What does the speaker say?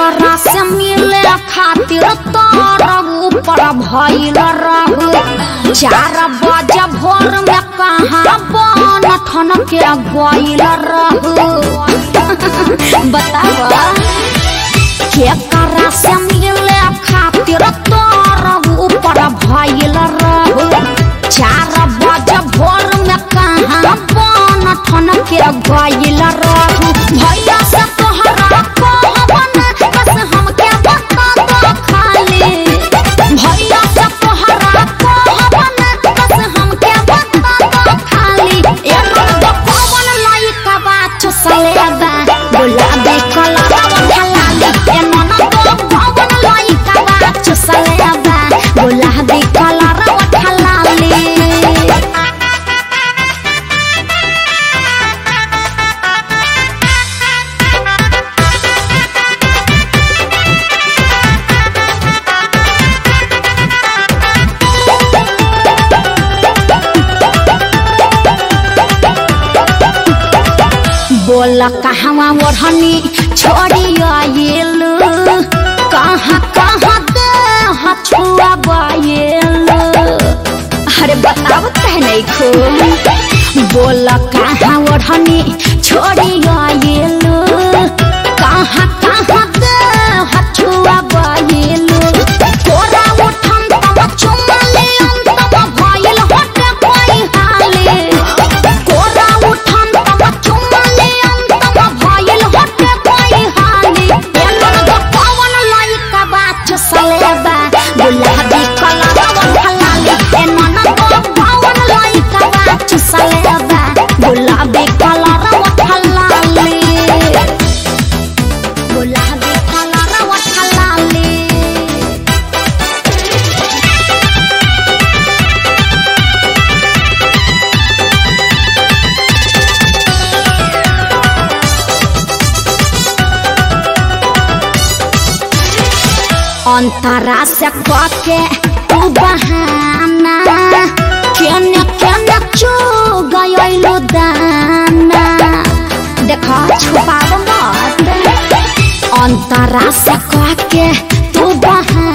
केकरा से मिले खातिर तोर ऊपर भइल रहू चार बजे भोर में कहाँ बन ठन के गइल रहू बतावा केकरा से मिले खातिर तोर ऊपर भइल रहू चार बजे भोर में कहाँ बन ठन के गइल रहू भैया से तोहरा कहबन बस हमके बता दो खाली भैया से तोहरा कहबन बस हमके बता दो खाली एमन तो कौन लइका बा चुसलेबा गुलाबी कलर ढलाली एमन तो कौन लइका बा चुसलेबा गुलाबी कलर ढलाली बोल कहवा ओढ़नी छोड़ी आयल कहाँ कहाँ दे हछुआ बायल अरे बताओ कह नहीं खो बोल कहाँ ओढ़नी छोड़ी आयल कहाँ कहाँ दे हछुआ बायल तोरा उठम तम चुमले अंतम भइल हटे कोई हाले तोरा उठम तम चुमले अंतम भइल हटे कोई हाले एमन गो पवन लइका बा चुसलेबा गुलाबी कलर ढलाली एमन गो पवन लइका बा चुसलेबा गुलाबी कलर ढलाली गुलाबी कलर ढलाली अंतरा से कके तू बहाना केने केने चो गयलो दाना देखा छुपाव मत अंतरा से कके तू बहाना